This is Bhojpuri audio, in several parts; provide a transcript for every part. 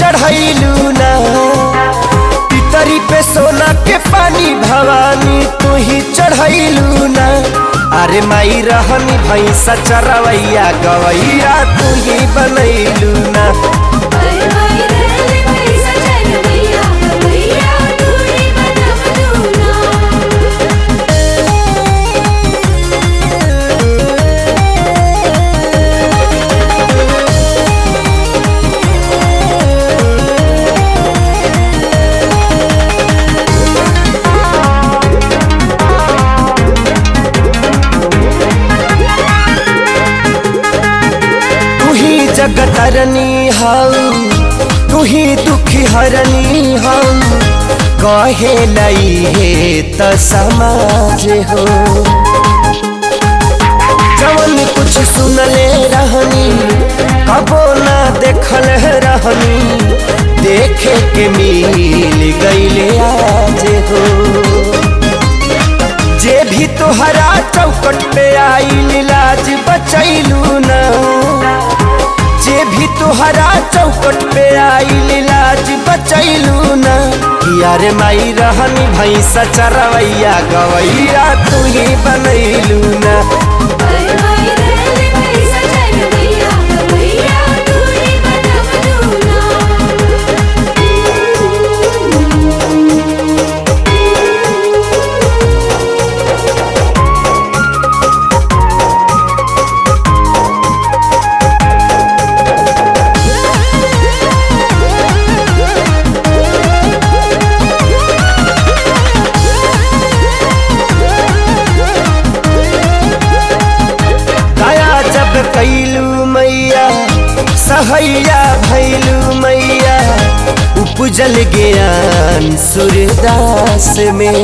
चढ़ैलू ना पितरी पे सोना के पानी भवानी तू ही चढ़ैलू ना अरे माई रहनी भैंसा चरवैया गवैया तू ही बनैलू ना अरे माई रहले पैसा चल भैया भैया तूने बनम दूना तू ही जगतरनी हऊ तू ही दुखी हरनी हऊ कहे लई हे त समाज हो जवन कुछ सुनले रहनी कबो ना देखल रहनी देखे के मिल गईले आज हो जे भी तोहरा चौकट पे आई लाज बचैलू ना जे भी तोहरा चौकट पे आई लाज बचैलू ना यार माई रहनी भैंसा चरवैया गवैया तू ही बनैलू ना अरे माई रहले पैसा चल भैया भैया तूने बनम दया जब कैलू मैया सहैया भैलू मैया उपजल ज्ञान सूर्यदास में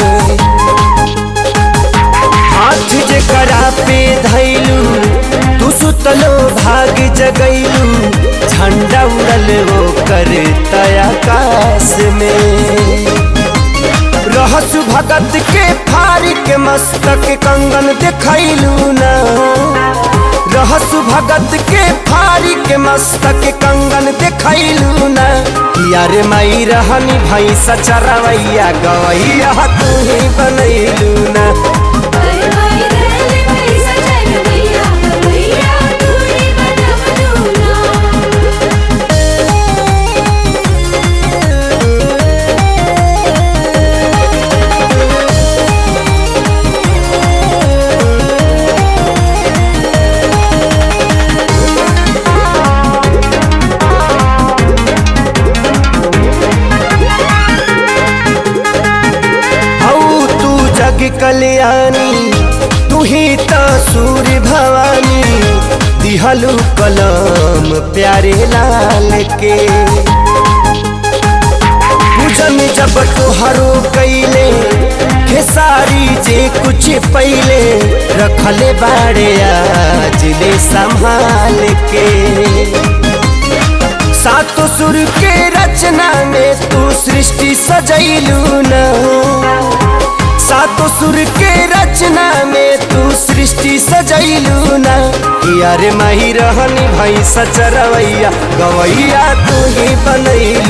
हाथ जे करा पे धैलू तू सुतलो भाग जगैलू झंडा उड़ल वो कर आकाश में रहसु भगत के फारी के मस्तक कंगन देखैलू ना रहसु भगत के फारी के मस्तक कंगन देखैलू ना यार माई रहनी भैंसा चरवैया गवैया तू ही बनैलू ना अरे माई रहले पैसा चल भैया भैया तूने बनम दूना हऊ तू जग कल्याणी तू ही तो सूर्य भवानी दिहलू कलम प्यारे लाल के पूजन जब तोहरो कैले खेसारी जे कुछ पहले रखले बाड़े आज ले संभाल के सातो सुर के रचना में तू सृष्टि सजैलू ना सातो सुर के रचना में तू सृष्टि सजैलू ना यार माही रहनी भैंसा चरवैया गवैया तू ही बनैलू